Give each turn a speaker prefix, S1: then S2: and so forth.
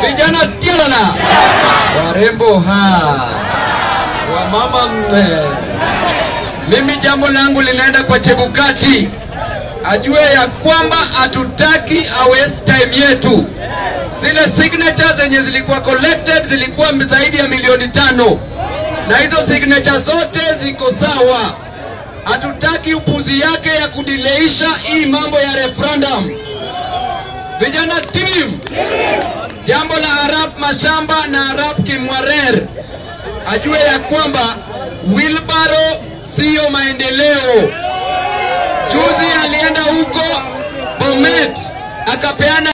S1: vijana tialala, warembo ha, wamama mme. Mimi jambo langu linaenda kwa Chebukati, ajue ya kwamba hatutaki a waste time yetu. Zile signatures zenye zilikuwa collected zilikuwa zaidi ya milioni tano, na hizo signature zote ziko sawa. Hatutaki upuzi yake ya kudileisha hii mambo ya referendum. Vijana team, jambo la Arap Mashamba na Arap Kimwarer ajue ya kwamba wheelbarrow siyo maendeleo. Juzi alienda huko Bomet akapeana